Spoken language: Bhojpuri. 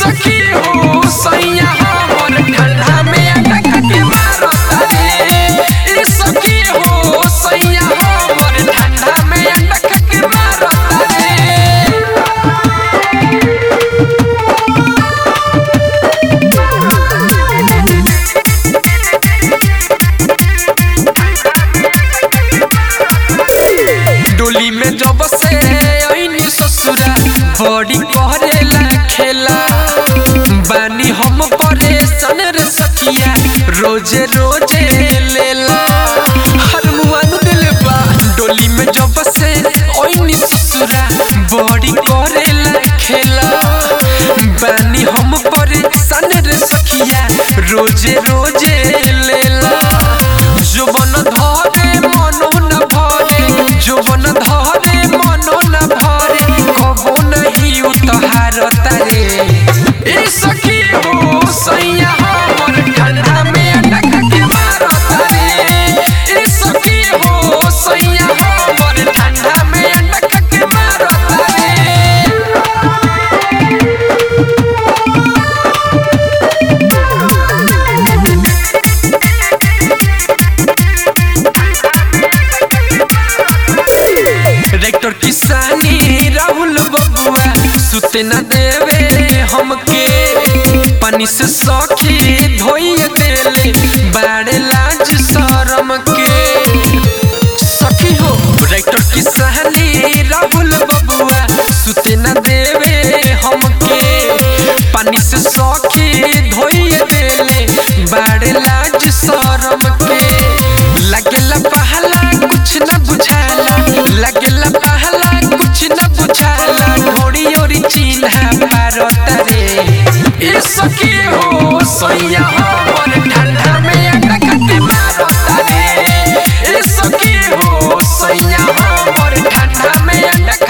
सखी हो सैया हमर ठंडा में अटक के मारता रे ए सखी हो सैया हमर ठंडा में अटक के मारता रे डोली में जब से आईनी ससुरा बड़ी करेला खेला बानी हम परेशान रे सखिया रोजे रोजे लेला हर मुआनु दिल बा डोली में जब से आईनी ससुरा बड़ी करेला खेला बानी हम परेशान रे सखिया रोजे रोजे लेला जुबन धरे मनो न भरे जुबन धरे मनो न भरे कबो नहीं उतहार तारे ए सखी हो सैया हमर ठंडा में अटक के मारो तारे ए सखी हो सैया हमर ठंडा में अटक के मारो तारे रेक्टर किसानी राहुल बबुआ सुते न देवे हमके पानी से सखी धोइए देले बाड़े लाज शरम के सखी हो रेक्टर किसानी राहुल बबुआ सुते न देवे हमके पानी से सखी धोइए देले बाड़े लाज शरम के लगेला पहला कुछ न बुझाला लगेला पहला कुछ न बुझाला ढोड़ी ओरी चिन्हा पारत रे ए सखी हो सैया हमर ठंडा में अटक के मारत रे ए सखी हो सैया हमर ठंडा में अटक